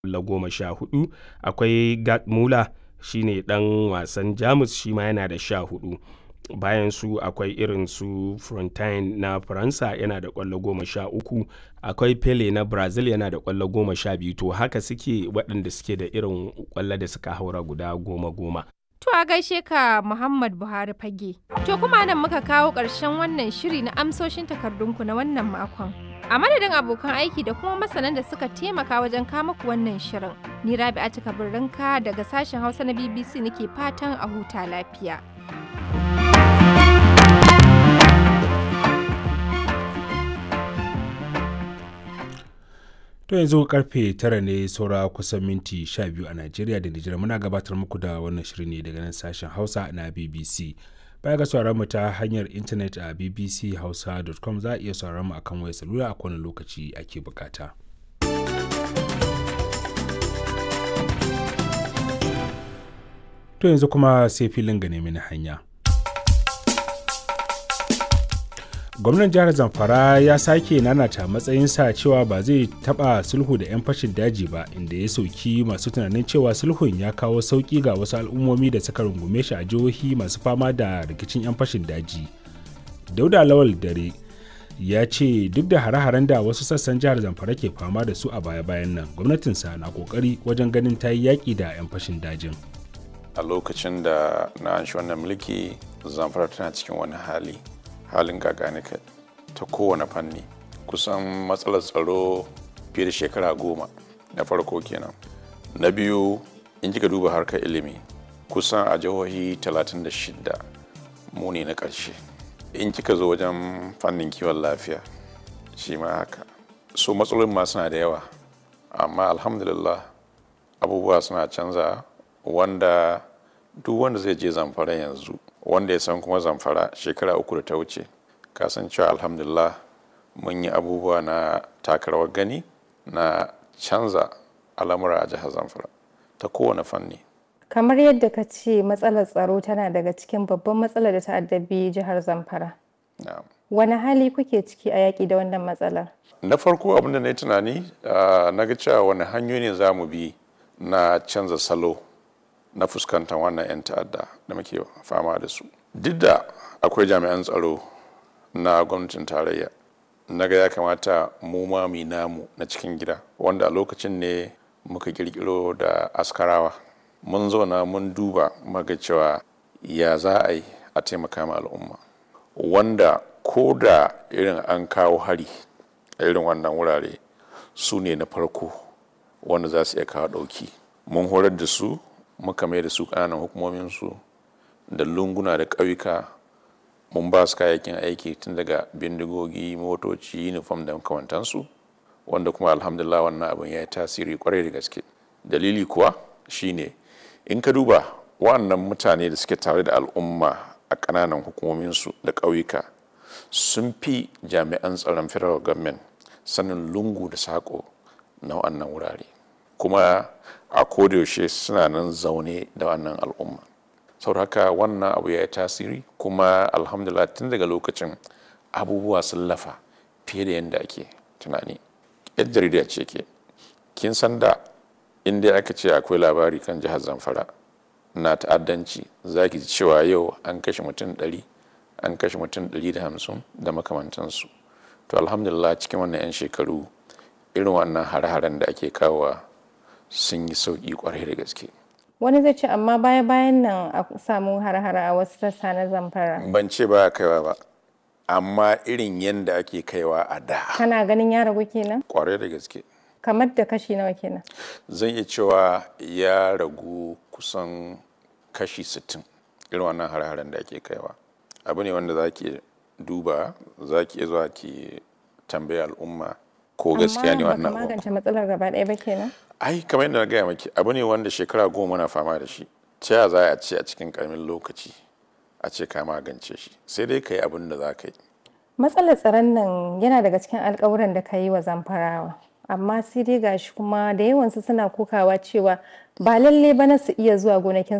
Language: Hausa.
ƙwallo goma sha hudu akwai Gerd Muller shine ɗan wasan Jamus shi ma yana da sha hudu bayan su akwai irin su Frontine na Faransa yana da ƙwallo goma sha uku akwai Pele na Brazil yana da ƙwallo goma sha biyu to haka suke waɗanda suke da irin ƙwallo da suka haura guda goma goma. To a gaishe ka Muhammad Buhari fage. To kuma nan muka kawo ƙarshen wannan shiri na amsoshin takardunku na wannan makon. A madadin abokan aiki da kuma masanan da suka taimaka wajen kama ku wannan shirin. Ni Rabi'a Kabirrinka daga sashen Hausa na BBC nake fatan a huta lafiya. To yanzu karfe tara ne saura kusan minti sha biyu a Najeriya da Nijar muna gabatar muku da wannan shirin ne daga nan sashen Hausa na BBC. Baya ga sauraron mu ta hanyar intanet a bbchausa.com za a iya sauraron mu akan wayar salula a kowane lokaci ake bukata. To yanzu kuma sai filin ga nemi hanya. gwamnan jihar zamfara ya sake nanata matsayinsa cewa ba zai taba sulhu da 'yan fashin daji ba inda ya sauki masu tunanin cewa sulhun ya kawo sauki ga wasu al'ummomi da suka rungume shi a jihohi masu fama da rikicin 'yan fashin daji dauda lawal dare ya ce duk da hare-haren da wasu sassan jihar zamfara ke fama da su a baya-bayan nan gwamnatinsa na kokari wajen ganin ta yi yaƙi da 'yan fashin dajin a lokacin da na an wannan mulki zamfara tana cikin wani hali halin gaganika ta kowane fanni kusan matsalar tsaro fiye da shekara goma na farko kenan na biyu in kika duba harkar ilimi kusan a jihohi 36 mu ne na ƙarshe in kika zo wajen fannin kiwon lafiya shi ma haka so matsalolin ma suna da yawa amma alhamdulillah abubuwa suna canza wanda duk wanda zai je zamfara yanzu wanda ya san kuma zamfara shekara uku da ta wuce kasancewa alhamdulillah mun yi abubuwa na takarawar gani na canza al'amura a jihar zamfara ta kowane fanni Kamar yadda ka ce matsalar tsaro tana daga cikin babban matsalar da ta addabi jihar Zamfara. Na'am. Wani hali kuke ciki a yaƙi da wannan matsalar? na farko abinda na yi tunani na ga cewa wani hanyoyi ne za mu bi na canza salo na fuskantar wannan 'yan ta'adda da muke fama da su duk da akwai jami'an tsaro na gwamnatin tarayya na ga ya kamata mu ma mu namu na cikin gida wanda a lokacin ne muka kirkiro da askarawa mun zauna mun duba maga cewa ya za a yi a taimaka ma al'umma wanda ko da irin an kawo hari a irin wannan wurare su ne na farko wanda za su iya kawo ɗauki mun horar da su muka mai da su ƙananan hukumominsu da lunguna da ƙauyuka mun ba su kayayyakin aiki tun daga bindigogi motoci uniform da makamantansu wanda kuma alhamdulillah wannan abin ya yi tasiri kwarai da gaske dalili kuwa shine in ka duba wannan mutane da suke tare da al'umma a ƙananan hukumominsu da ƙauyuka sun fi jami'an tsaron federal government sanin lungu da saƙo na wannan wurare kuma a kodayaushe suna nan zaune da wannan al'umma sau haka wannan abu ya yi tasiri kuma alhamdulillah tun daga lokacin abubuwa sun lafa fiye da yadda ake tunani yan jarida ce ke kin san da inda aka ce akwai labari kan jihar zamfara na ta'addanci za ki ji cewa yau an kashe mutum ɗari an kashe mutum ɗari da hamsin da makamantansu to alhamdulillah cikin wannan 'yan shekaru irin wannan hare-haren da ake kawowa sun yi sauƙi kwarai da gaske Wani zai ce amma baya bayan nan a samu har-hara a wasu sassa na Zamfara. ban ce ba kaiwa ba amma irin yadda ake kaiwa a da Kana ganin ya ragu kenan? kwarai da gaske Kamar da kashi nawa kenan? zan iya cewa ya ragu kusan kashi 60 irin wannan hare-haren da ake kaiwa abu ne wanda za ki duba za ki iya zuwa ki tambaya al'umma ko gaskiya ne wannan Amma baka abu magance matsalar gaba ɗaya ba kenan? ai kamar yadda na gaya maki abu ne wanda shekara goma na fama da shi ta ya za a ce a cikin karamin lokaci a ce ka magance shi sai dai ka yi abin da za ka yi Matsalar tsaron nan yana daga cikin alkawuran da ka yi wa zamfarawa. Amma sai dai gashi kuma da yawansu suna kokawa cewa ba lalle ba na su iya zuwa gonakin